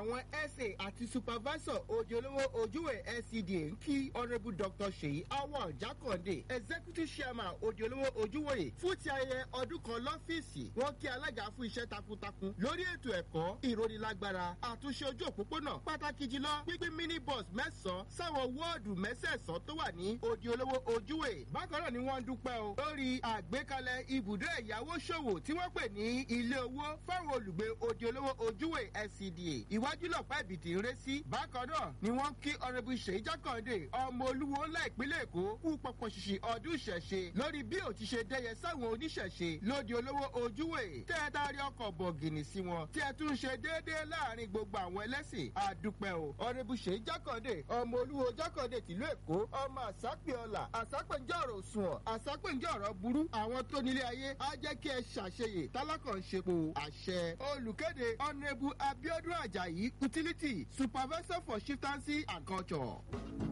àwọn sa àti supervisor odi olówó ojúwe scda ń kí honourable dr seyi awal jakande executive chairman odi olówó ojúwòye fún ti ayẹyẹ ọdún kan lọ́fíìsì wọ́n kí alága fún iṣẹ́ takuntakun lórí ètò ẹ̀kọ́ ìrónilágbára àtúnṣe ojú òpópónà pàtàkì jùlọ gbígbín minibus mẹ́sàn-án sáwọn wọ́ọ̀dù mẹ́sẹ̀sán tó wà ní odi olówó ojúwe bákan náà ni wọ́n ń dúpẹ́ o lórí àgbékalẹ̀ ibùdó ẹ̀yáwó ṣòwò tí wọ́n pè ní ilé owó fáwọn olùgbé odi olówó ojúwe scda ìwájú lọ́pàá ìbìtì ń ré sí bákan náà ni wọ́n kí ọ̀rẹ́bù ṣèyí jákàndé ọmọ olúwo ńlá ìpínlẹ̀ èkó kú pọpọ ṣìṣì ọdún ìṣẹ̀ṣe lórí bí ò ti ṣe dẹ́yẹ sáwọn oníṣẹ̀ṣe lóde olówó ojúwe tẹ́ ẹ dárí ọkọ̀ bọ̀gìnì sí wọn tí ẹ tún ṣe déédéé láàrin gbogbo àwọn ẹlẹ́sìn àdúpẹ́ o ọ̀rẹ́bù ṣèyí jákàndé ọmọ olúwo jákàndé tìlú èkó ọmọ àsápẹ́ọ̀là àsápẹ́njẹ́ ọ̀rọ̀ sùnwọ̀n àsápẹ́njẹ́ ọ̀rọ̀ burú àwọn tó nílé ayé á jẹ́ kí ẹ ṣàṣeyè tálákàn ṣepo àṣẹ olùkéde ọ̀nẹ́bù abiodun ajayi utility supervisor for shiftancy and culture.